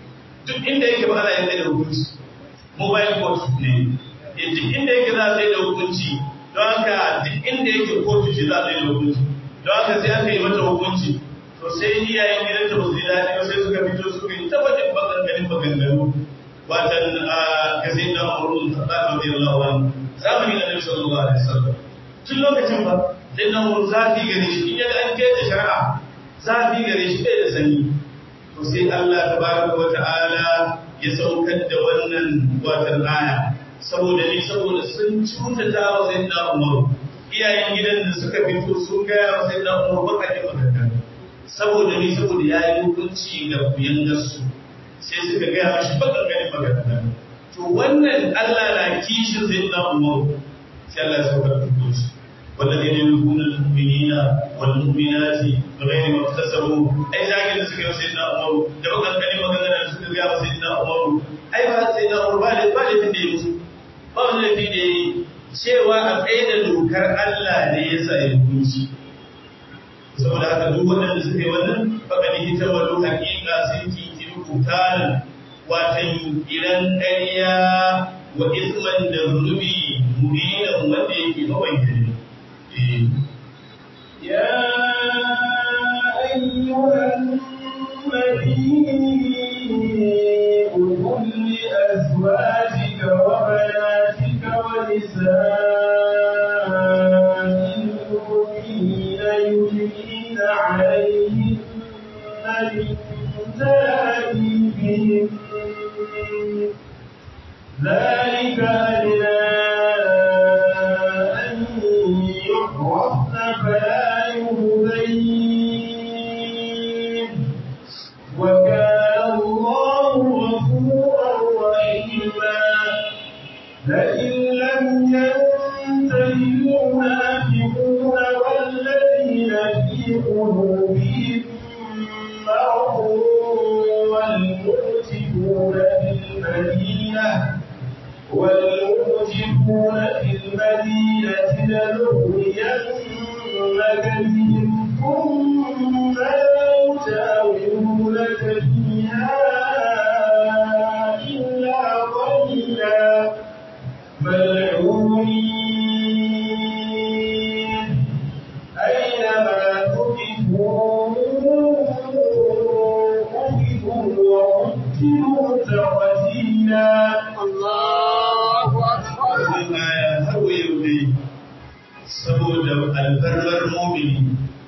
duk inda yake ba ana yadda da hukunci mobile court ne duk inda yake za a tsaye da hukunci don haka duk inda yake kotu ce za a tsaye da hukunci don haka sai aka yi mata hukunci to sai iyayen gidanta ba su ji daɗi ba sai suka fito suka yi tabbatin maganganun maganganu watan ga sai na umaru ta tsaka da yallawa zamani na nabi sallallahu alaihi wasallam tun lokacin ba sai na umaru zafi gare shi in yaga an keta shari'a zafi gare shi bai da sani to sai Allah tabaraka wa ta'ala ya saukar da wannan watan aya saboda ni saboda sun cutata wa sayyidina Umar iyayen gidan da suka fito sun gaya wa sayyidina Umar baka ji magana saboda ni saboda yayi hukunci ga kuyangarsu sai suka gaya mashi baka gani magana to wannan Allah na kishin sayyidina Umar sai Allah ya saukar da hukunci والذين يؤذون المؤمنين والمؤمنات بغير ما اكتسبوا اي زاكي da suka yi sayyidina Umar da bakan kani magana da suka ga sayyidina Umar ai ba sayyidina Umar ba da ba da da musu ba wani lafi da yi cewa a tsaye da dokar Allah ne ya sa ya hukunci saboda haka duk waɗanda suka yi wannan faɗa hita wato haƙiƙa sun kiki rubutanan watan iran ƙarya wa isman da zunubi mubinan wanda yake mabayyana يا أيها النبي قل لأزواجك وبناتك ونساء المؤمنين يدنين عليهن من جلابيبهن لم ينته المنافقون والذين في قلوبهم مرض والمرجفون في المدينة والمرجفون في المدينة لنغرينك بهم ثم لا يجاورونك فيها إلا قليلا ملعونين أينما تقفوا أخذوا وقتلوا تقتيلا الله أكبر wannan aya har wayo ne saboda alfarmar mumini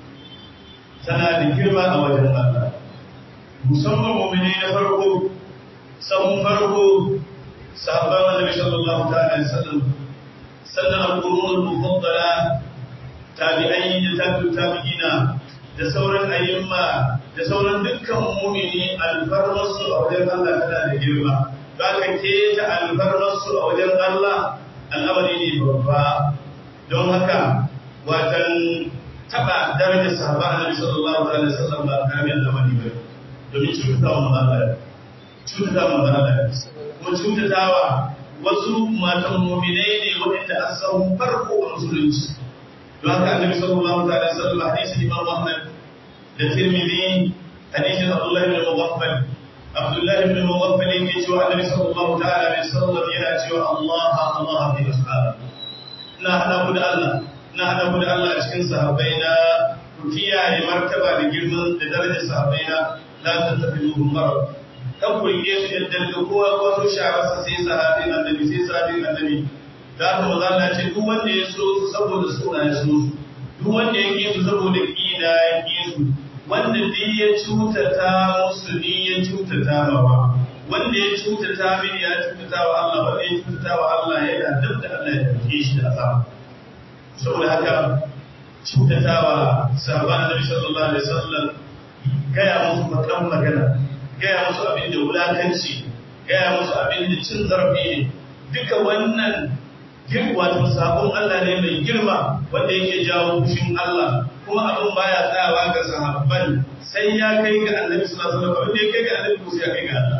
tana da girma a wajen Allah musamman mumini na farko sahun farko sahabban annabi sallallahu ta'ala alaihi wasallam sannan al-qurun al-mufaddala tabi'ai da tabi'u tabi'ina da sauran ayyuma da sauran dukkan mumini alfarmarsu a wajen Allah tana da girma za ka keta alfarmarsu a wajen Allah al'amari ne babba don haka watan taba darajar sahaba annabi sallallahu alaihi wasallam ba karamin al'amari ba domin cutatawa manzala cutatawa manzala kuma cutatawa wasu matan mu'minai ne waɗanda a sahun farko a musulunci don haka annabi sallallahu alaihi wasallam hadisi imam Ahmad da Tirmidhi hadisin Abdullah ibn Mughaffal Abdullah ibn Mughaffal yake cewa annabi sallallahu ta'ala alaihi wasallam yana cewa Allah Allah fi ashab ina hada ku da Allah ina hada ku da Allah a cikin sahabbai na ku kiyaye martaba da girman da darajar sahabbai na la tattabi'uhum marad kan ku rike su yadda da kowa ko su shawarsa sai sahabin annabi sai sahabin annabi da haka maza Allah ce duk wanda ya so su saboda suna ya so su duk wanda ya ƙi su saboda ƙina ya ƙi su wanda duk ya cutata musu ni ya cutata mawa wanda ya cutata mini ya cutata wa Allah wanda ya cutata wa Allah yana duk da Allah ya ɗauke shi da azaba saboda haka cutatawa sahabban Annabi sallallahu alaihi wasallam gaya musu bakan magana gaya musu abin da wulakanci gaya musu abin da cin zarafi ne duka wannan yin wato sabon Allah ne mai girma wanda yake jawo fushin Allah kuma abin baya tsayawa ga sahabban sai ya kai ga Annabi sallallahu alaihi wasallam wanda ya kai ga Annabi ko sai ya kai ga Allah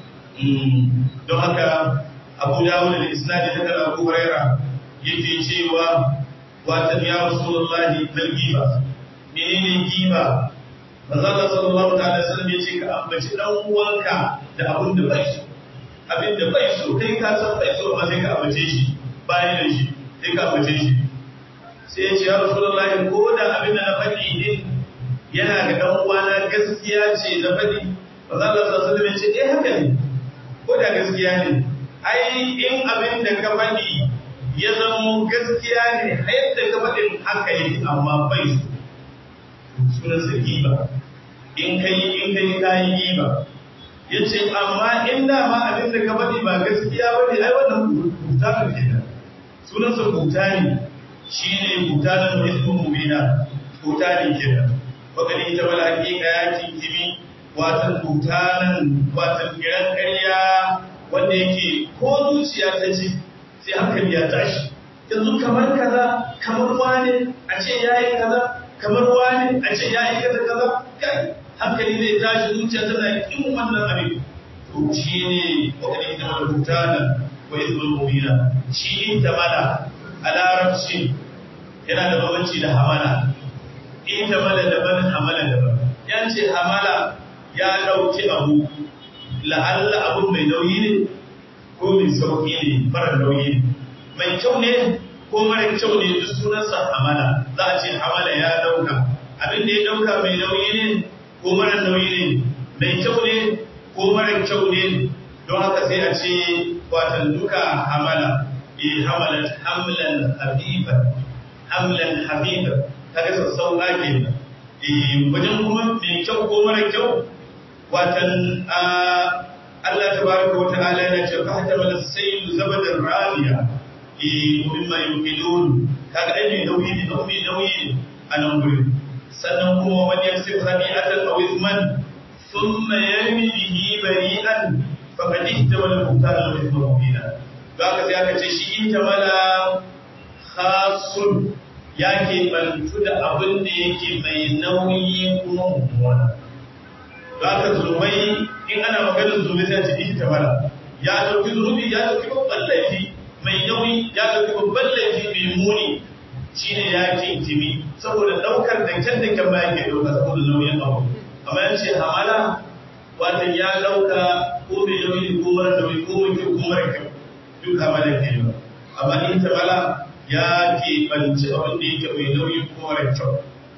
don haka Abu Dawud da Isnadi da Abu Huraira yake cewa watan ya Rasulullahi dal giba menene giba manzo Allah sallallahu alaihi wasallam yace ka ambaci dan uwanka da abin da bai so abin da bai so kai ka san bai so amma sai ka ambace shi bayan da shi sai ka ambace shi sai ya ce ya Rasulullahi ko da abin da na faɗi din yana ga dan uwana gaskiya ce na faɗi manzo Allah sallallahu alaihi wasallam yace eh haka ne ko da gaskiya ne ai in abin da ka faɗi ya zama gaskiya ne yadda ka faɗin haka yake amma bai so sunan sa giba in kai in kai kayi giba yace amma in da ma abin da ka faɗi ba gaskiya ba ne ai wannan buta ne kenan sunan sa buta ne shine buta da ismu mubina buta ne kenan wakali ta bala hakika ya kinkimi watan butanan watan kiran ƙarya wanda yake ko zuciya ta ji sai hankali ya tashi yanzu kamar kaza kamar wani a ce ya yi kaza kamar wani a ce ya yi kaza kaza kai hankali zai tashi zuciya tana kin wannan abin to shi ne wakilin ita mala butana wa izbul mubina shi in ta mala a larabci yana da babanci da hamala in ta mala daban hamala daban yan ce hamala ya ɗauki abu la'alla abun mai nauyi ne ko mai sauƙi ne mara nauyi ne mai kyau ne ko mara kyau ne duk sunansa hamala za a ce hamala ya ɗauka abin da ya ɗauka mai nauyi ne ko mara nauyi ne mai kyau ne ko mara kyau ne don haka sai a ce watan duka hamala e hamalat hamlan habiban hamlan habiban kaga sassauka kenan e wajen kuma mai kyau ko mara kyau watan Allah tabaraka wa ta'ala yana ce fahtamal as-sayl zabadan ramiya eh mimma yuqilun kaga ai mai nauyi ne nauyi nauyi a nan gurin sannan kuma wani yasif rabi'atan aw izman thumma yarmi bihi bari'an faqad ihtamala al-buhtana wa ithma mubina ga ka sai aka ce shi ihtamala khasun ya ke bantu da abin da yake mai nauyi kuma mummuna ga ka zunubai in ana maganar zunubai sai a ce ihtamala ya dauki zunubi ya dauki babban laifi mai nauyi ya dauki babban laifi mai muni shine ya kinkimi saboda daukar da kyan da kyan bayan ke dauka saboda nauyin abu amma ya ce hamala watan ya dauka ko mai nauyi ko mara nauyi ko mai kyau ko mara kyau duk hamala ke yi amma in tabala ya ke banci abin da yake mai nauyi ko mara kyau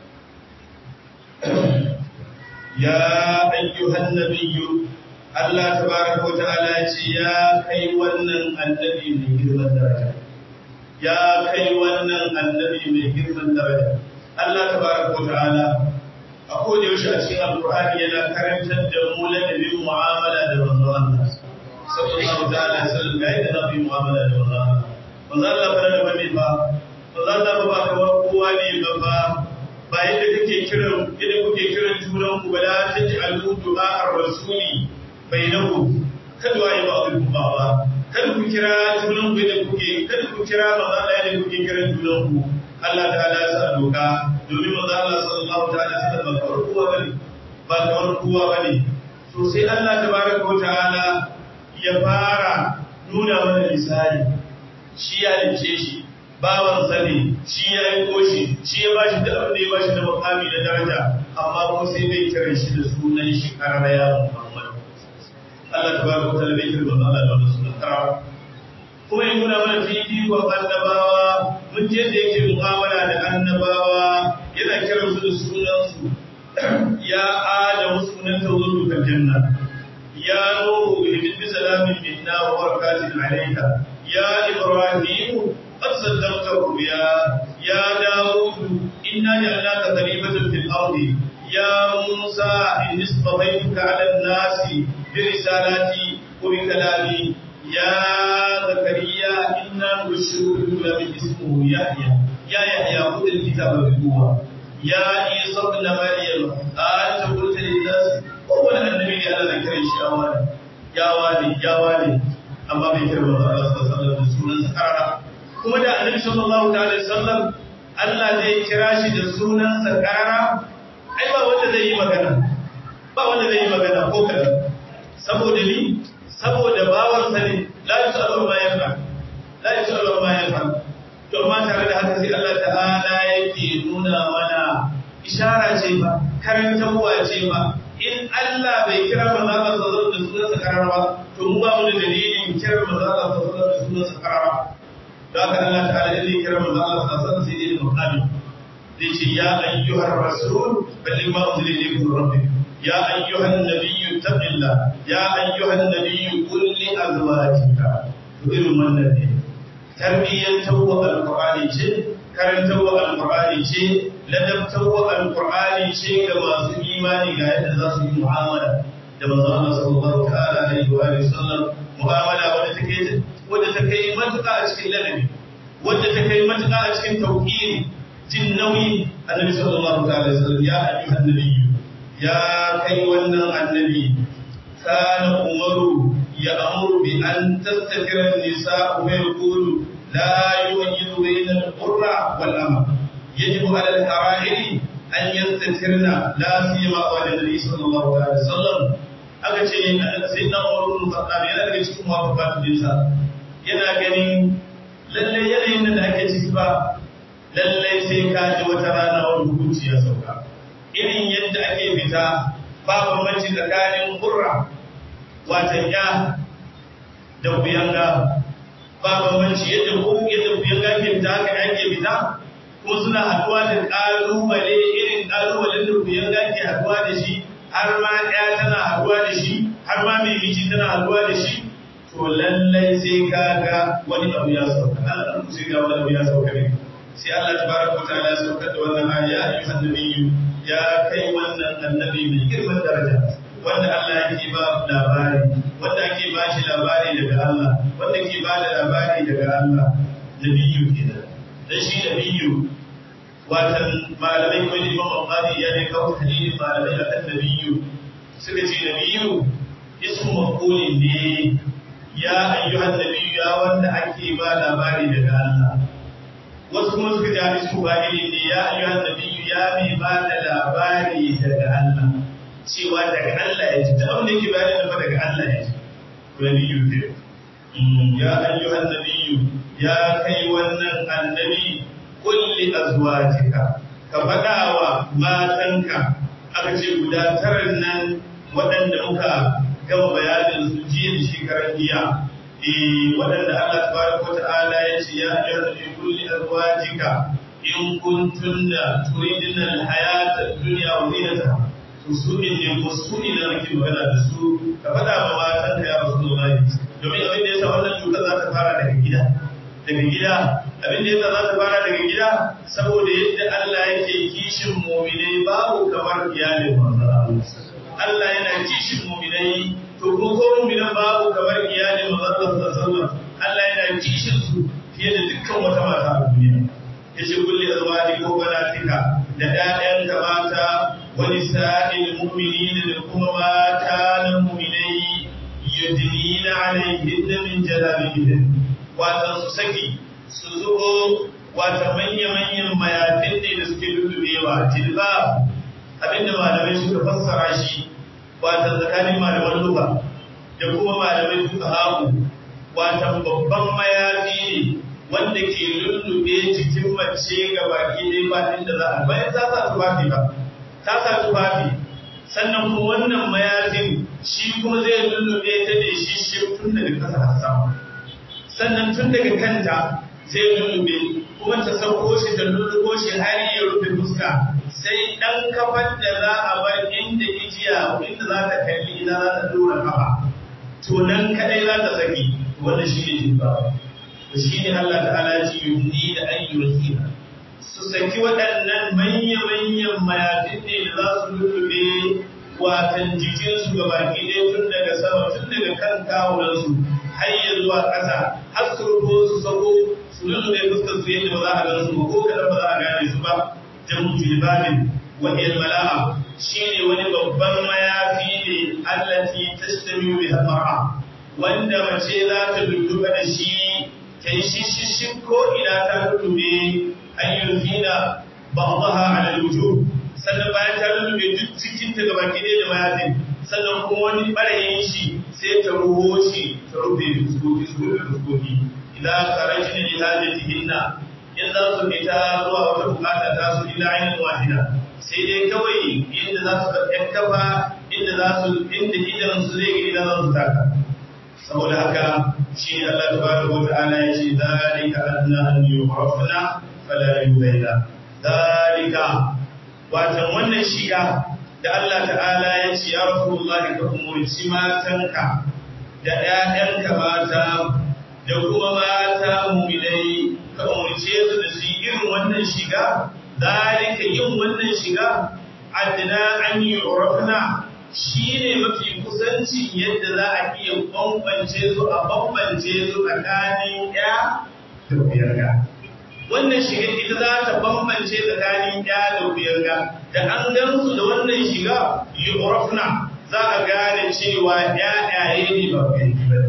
ya ayyuhan nabiyyu Allah tabaraka wa ta'ala ce ya kai wannan annabi mai girman daraja ya kai wannan annabi mai girman daraja Allah tabaraka wa ta'ala a koda yaushe a cikin alqur'ani yana karantar da mu ladabin mu'amala da manzon Allah sallallahu ta'ala alaihi wasallam ga yadda zamu mu'amala da manzon Allah manzon Allah fara da bane ba manzon Allah ba kamar kowa ne ba ba ba yadda kake kiran yadda kuke kiran junan ku ba la taj'alu du'a ar-rasuli bainakum kada wa yi ba ku ba ba kada ku kira junan ku da kuke kada ku kira manzo Allah da kuke kiran junan ku Allah ta'ala ya sa doka domin manzo Allah sallallahu ta'ala alaihi wasallam ba kawar kowa bane ba kawar kowa bane to sai Allah tabaraka wa ta'ala ya fara nuna mana misali shi ya dace shi bawan sani shi ya yi koshi shi ya bashi da abin da ya bashi da makami da daraja amma ko sai bai kira shi da sunan shi karara ya Muhammad Allah tabaraka wa ta'ala bai kira manzo Allah da wannan sunan karara kuma ya nuna mana fifikon annabawa mun je da yake mu'amala da annabawa yana kiran su da sunansu ya adamu sunan tawallu kal janna ya nuhu ihdi bi salamin minna wa barakatin alayka ya ibrahim qad saddaqta ruya ya daud inna ja'alnaka khalifatan fil ardi ya musa inni istafaytuka 'ala an-nasi bi risalati wa bi kalami يا زكريا إنا نبشرك بغلام اسمه يحيى يا يحيى خذ الكتاب بقوة يا عيسى ابن مريم أنت قلت للناس هو النبي على ذكر الشيوان يا والي يا والي أما بكر الله صلى الله عليه وسلم سكرنا كما دا النبي صلى الله عليه وسلم Allah zai kira shi da sunansa karara ai ba wanda zai yi magana ba wanda zai yi magana ko kadan saboda ni saboda bawansa ne la yusalu ma yafa la yusalu ma yafa to amma tare da haka sai Allah ta'ala yake nuna mana ishara ce ba karantarwa ce ba in Allah bai kira manzo Allah sallallahu alaihi wasallam da sunansa karara ba to mu ba mu da dalilin kira manzo Allah sallallahu alaihi wasallam da sunansa karara da haka Allah ta'ala ya kira manzo Allah sallallahu alaihi wasallam sai dai muqamin zai ce ya ayyuhar rasul balligh ma unzila ilayka min rabbik يا أيها النبي اتق الله يا أيها النبي قل لأزواجك تقول من النبي تربية توى القرآن شيء كرم توى القرآن شيء لدب توى القرآن شيء كما في إيماني قاعدة ذات المعاملة لما الله صلى الله تعالى عليه وآله وسلم معاملة wadda take wadda ta kai matuƙa a cikin ladabi wadda ta kai matuƙa a cikin tauhidi jin nauyi annabi sallallahu ta'ala alaihi wasallam ya ayyuhan nabiyyu ya kai wannan annabi kana umaru ya amuru bi an tastatira nisa wa yaqulu la yujidu bayna al-qurra wal ama yajibu ala al-hara'iri an yastatirna la siyama wa nabi sallallahu alaihi wasallam aka ce sayyidina umar bin khattab yana daga cikin muwafaqatun dinsa yana ganin lalle yanayin da ake ciki ba lalle sai ka ji wata rana wani hukunci ya sauka irin yadda ake fita ba bambanci tsakanin hurra watan ya da kuyanga ba bambanci yadda ko yadda kuyanga ke fita haka ake fita kuma suna haduwa da kalubale irin kalubalen da kuyanga ke haduwa da shi har ma ya tana haduwa da shi har ma mai miji tana haduwa da shi to lallai sai ka ga wani abu ya sauka Allah sai ga wani abu ya sauka ne sai Allah tabaraka wa ta'ala ya sauka da wannan aya ya ayyuhan nabiyyu ya kai wannan annabi mai girman daraja wanda Allah yake ba labari wanda ake ba shi labari daga Allah wanda ke ba da labari daga Allah nabiyyu kenan dan shi nabiyyu watan malamai kuma da Imam Al-Qadi ya ne kawo hadisi malamai akan nabiyyu suka ce nabiyyu ismu maf'ulin ne ya ayyuhan nabiyyu ya wanda ake ba labari daga Allah wasu kuma suka ji hadisi fa'ili ne ya ayyuhan nabiyyu ya mai ba da labari daga Allah cewa daga Allah ya ji da abin da yake bayani da daga Allah ya ji nabiyyu ke ya ayyuhan nabiyyu ya kai wannan annabi kulli azwajika ka faɗa wa matanka aka ce guda taran nan waɗanda muka gama bayanin su jiya da shekarar jiya waɗanda Allah tabaraka ta'ala ya ce ya ayyuhan nabiyyu kulli azwajika in kuntunna turidna al-hayata ad-dunya wa zinataha to su ne ko su ne da nake magana da su ka faɗa wa matanka ya rasulullahi domin abin da yasa wannan cutar za ta fara daga gida daga gida abin da yasa za ta fara daga gida saboda yadda Allah yake kishin mu'minai babu kamar iyalin manzon Allah Allah yana kishin mu'minai to ko ko mu'minan babu kamar iyalin manzon Allah sallallahu Allah yana kishin su fiye da dukkan wata mata a duniya yace kulli azwaji ko banatika da ƴaƴan ka mata wa nisa'il mu'minina da kuma mata na mu'minai yudnina alaihinna min jalabihin watan su saki su zubo wata manya-manyan mayafin ne da suke lullubewa tilba abinda malamai suka fassara shi wata tsakanin malaman luka da kuma malamai suka haku wata babban mayafi ne wanda ke lullube jikin mace ga baki ne ba inda za a bayan ta sa tufafi ba ta sa tufafi sannan kuma wannan mayafin shi kuma zai lullube ta da shi shi tun daga kasa har sama sannan tun daga kanta zai lullube kuma ta sauko shi da lullubo shi har ya rufe fuska sai dan kafar da za a bar inda ijiya inda za ta kalli ina za ta dora kafa to nan kadai za ta saki wannan shi ne jibba shi ne Allah ta'ala ya ce yudni da ayyuhina su saki waɗannan manya-manyan mayafin ne da za su lullube watan jikinsu ga baki ɗaya tun daga sama tun daga kan kawunansu har ya zuwa ƙasa har su rufo su sako su lullube fuskar su yadda ba za a gan su ba ko kaɗan ba za a gane su ba jamu jilbabin wa mala'a shine wani babban mayafi ne allati tashtamiu bi mar'a wanda mace za ta lulluɓa da shi ta yi shishishin ko ina ta lullube ayyufina ba'daha ala al-wujuh sannan bayan ta lullube duk cikin ta gaba ki da mayafin sannan kuma wani ɓarayin shi sai ta ruho shi ta rufe fuskoki su rufe fuskoki idan karajin li hajatihinna in za su fita zuwa wata bukata ta su ila ainihin wahida sai dai kawai inda za su ɗan kafa inda za su inda idan su zai gani za su taka saboda haka shi Allah tabaraka wa ta'ala ya ce zalika adna an yu'rafna fala yubayna zalika watan wannan shiga da Allah ta'ala ya ce ya Rasulullah ka umurci matanka da ƴaƴanka mata da kuma mata mu'minai ka umurce su da su irin wannan shiga zalika yin wannan shiga adna an yu'rafna shine mafi kusanci yadda za a iya bambance su a bambance su tsakanin ya da biyarga wannan shiga ita za ta bambance tsakanin ya da biyarga da an gan su da wannan shiga yu'rafna za a gane cewa ƴaƴaye ne ba biyargi ba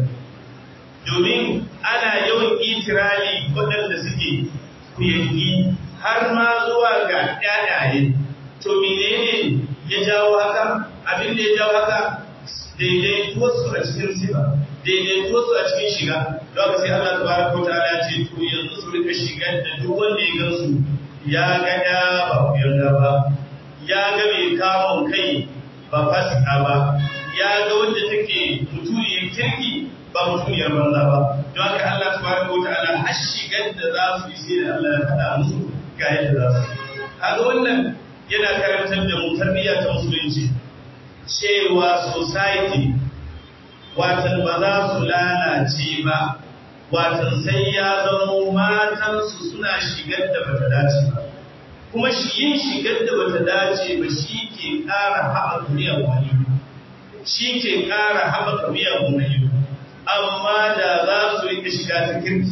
domin ana yawan itirali waɗanda suke kuyangi har ma zuwa ga ƴaƴaye to menene ya jawo haka abin da ya jawo haka daidaituwarsu a cikin sifa daidaituwarsu a cikin shiga don haka sai Allah tabaraka wa ta'ala ce to yanzu su rika shigar da duk wanda ya gansu ya ga ya ba ku yarda ba ya ga mai kamun kai ba fasika ba ya ga wanda take mutuniyar kirki ba mutuniyar banza ba don haka Allah tabaraka wa ta'ala har shigar da za su yi sai da Allah ya faɗa musu ga yadda za su kaga wannan yana karantar da mu tarbiyya ta musulunci cewa society watan ba za su lalace ba watan sai ya zama matansu suna shigar da bata dace ba kuma shi yin shigar da bata dace ba shi ke ƙara haɓaka miyan wani shi ke ƙara haɓaka miyan wani amma da za su rika shiga ta kirki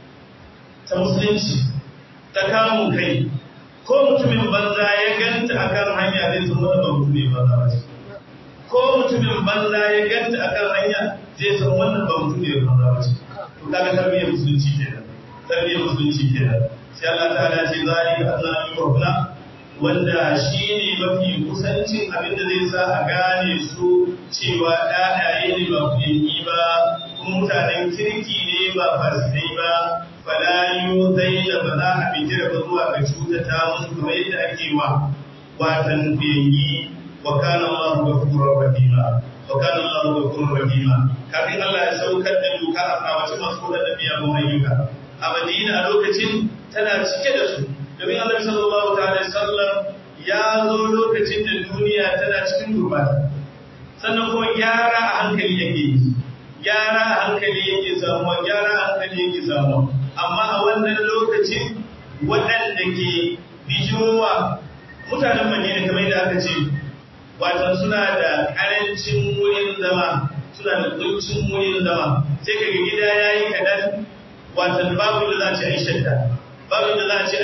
ta musulunci ta kamun kai ko mutumin banza ya ganta akan hanya zai zama da mutum ne banza ba shi ko mutumin banza ya ganta akan hanya zai san wannan ba mutum ne banza ba ce to kaga tarbiyyar musulunci kenan tarbiyyar musulunci kenan sai Allah ta'ala ce zalika annabi yuhna wanda shine mafi kusancin abin da zai sa a gane su cewa ɗaɗaye ne ba kuyangi ba kuma mutanen kirki ne ba fasikai ba fala zai da ba za a fitar ba zuwa ga cutata musu kamar yadda ake wa watan kuyangi wa kana Allahu ghafurur rahima wa kana Allahu ghafurur rahima kafin Allah ya saukar da doka a tsawace masu da biya ba ayyuka a Madina a lokacin tana cike da su domin Allah sallallahu ta'ala sallam ya zo lokacin da duniya tana cikin gurbata sannan kuma gyara a hankali yake yi gyara a hankali yake samuwa gyara a hankali yake samuwa amma a wannan lokacin waɗanda ke bijirowa mutanen Madina kamar yadda aka ce watan suna da ƙarancin wurin zama suna da kuncin wurin zama sai kaga gida yayi kaɗan watan babu da za a ce a yi shadda babu da za a ce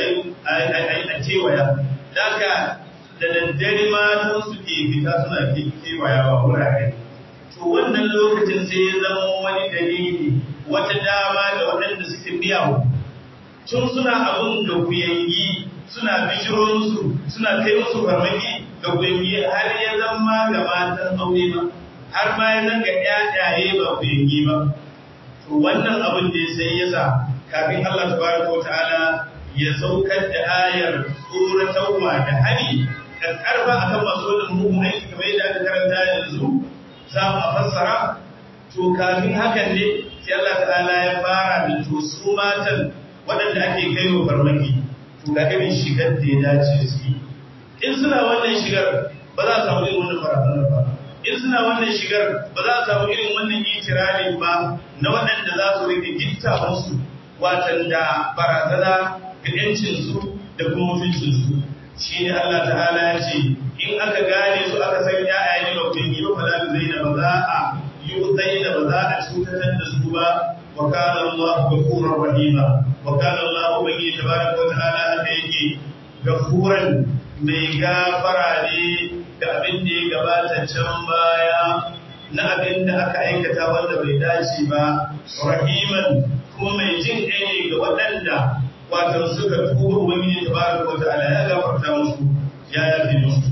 a kewaya da aka da daddare matan su ke fita suna kewayawa wurare to wannan lokacin sai ya zama wani dalili wata dama da waɗanda suke biya tun suna abun da kuyangi suna bijiro musu suna kai musu farmaki da kuyangi har ya zama ga matan aure ba har ma ya zanga ƴaƴaye ba kuyangi ba to wannan abin da sai ya sa kafin Allah tabaraka ta'ala ya saukar da ayar tsoratarwa da hani da karfa akan masu wannan mugun aiki kamar yadda aka karanta yanzu za mu fassara to kafin hakan ne sai Allah ta'ala ya fara da to su matan waɗanda ake kai wa farmaki to ga irin shigar da ya dace su yi in suna wannan shigar ba za a samu irin wannan barazanar ba in suna wannan shigar ba za a samu irin wannan ikirarin ba na waɗanda za su rike gitta musu watan da barazana ga ‘yancinsu da kuma mutuncinsu shi ne Allah ta'ala ya ce in aka gane su aka san ‘ya'ya ne ba kun yi ba fala zai da ba za a yi zai da ba za a cutatar da su ba wa kana Allah gafurar rahima wa kana Allah ubangi tabaraka wa ta'ala haka yake gafuran mai gafara ne da abin da ya gabata can baya na abin da aka aikata wanda bai dace ba rahiman kuma mai jin ɗaya ga waɗanda wato suka tuba ubangiji tabaraka wa ta'ala ya gafarta musu ya yafe musu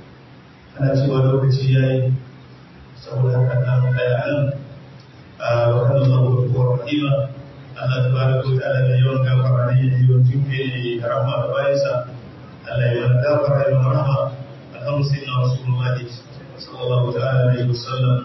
ana cewa lokaci yayi saboda haka nan tsaya nan a wakan Allah wa kuwa rahima Allah tabaraka wa ta'ala da yawan gafara ne ya yi tuke ne da rahama da bayansa Allah ya mana gafara ya mana rahama alhamdu sayyidina rasulullahi sallallahu ta'ala alaihi wasallam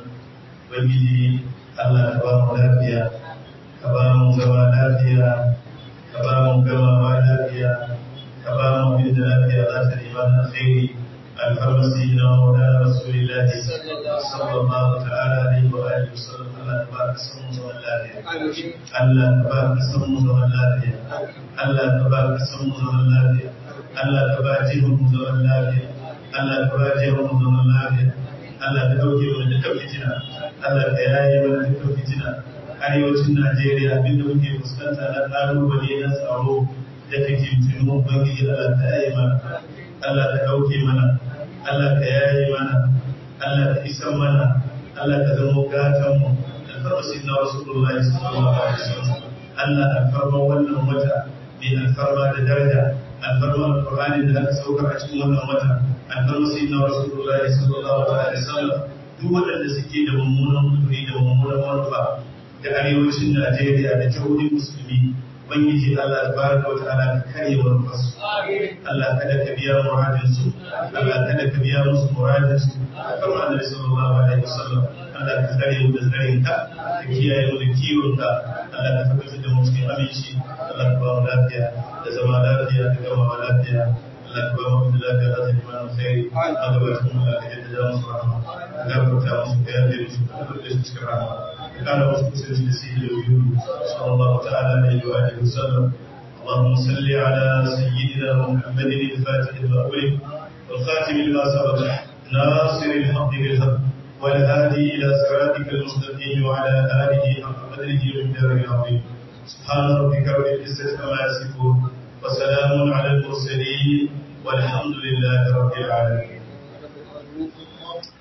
ubangiji Allah ta ba mu lafiya ka ba mu zama lafiya ka ba mu gamawa lafiya ka ba mu bin da lafiya za ta nema na alkhairi alfarmasi na maulana rasulillahi sallallahu ta'ala alaihi wa alihi wasallam Allah ta ba ka san mu zaman lafiya Allah ta ba ka san mu zaman lafiya Allah ta ba ka san mu zaman lafiya Allah ta ba jihun mu zaman lafiya Allah ta ba jihun mu zaman lafiya Allah ta dauke mana dukkan fitina Allah ta yaye mana dukkan fitina arewacin Najeriya abinda muke fuskanta na ƙalubale na tsaro da fitintinu Ubangiji Allah ta yaye mana, Allah ta ɗauke mana, Allah ta yaye mana, Allah ta isan mana, Allah ta zama gatanmu, alfarma sai na wasu Allah sallallahu alaihi wasallam. Allah alfarma wannan wata mai alfarma da daraja, alfarma alƙur'ani da aka saukar a cikin wannan wata, alfarma sai na wasu Allah sallallahu alaihi wasallam. Duk waɗanda suke da mummunan kuduri da mummunan manufa da arewacin Najeriya da jihohin musulmi Ubangiji Allah tabaraka wa ta'ala ka kare wa fasu Allah kada ka biya muradin su Allah kada ka biya musu muradin su kamar Annabi sallallahu alaihi wasallam Allah ka kare mu da tsarin ka ka kiyaye mu da kiwon ka Allah ka tabbatar da mu cikin aminci Allah ka ba mu lafiya da zama lafiya da gama lafiya Allah ka ba mu da lafiya da zama mana khairi Allah ba ta mu lafiya da jamu su rahama ka gafarta musu ka yafe musu ka tabbatar da cikin rahama كان رسول سيد الوجود صلى الله تعالى عليه واله وسلم اللهم صل على سيدنا محمد الفاتح المأول والخاتم لما سبق ناصر الحق بالحق والهادي الى صراطك المستقيم وعلى اله حق قدره ومقداره العظيم سبحان ربك رب العزه عما يصفون وسلام على المرسلين والحمد لله رب العالمين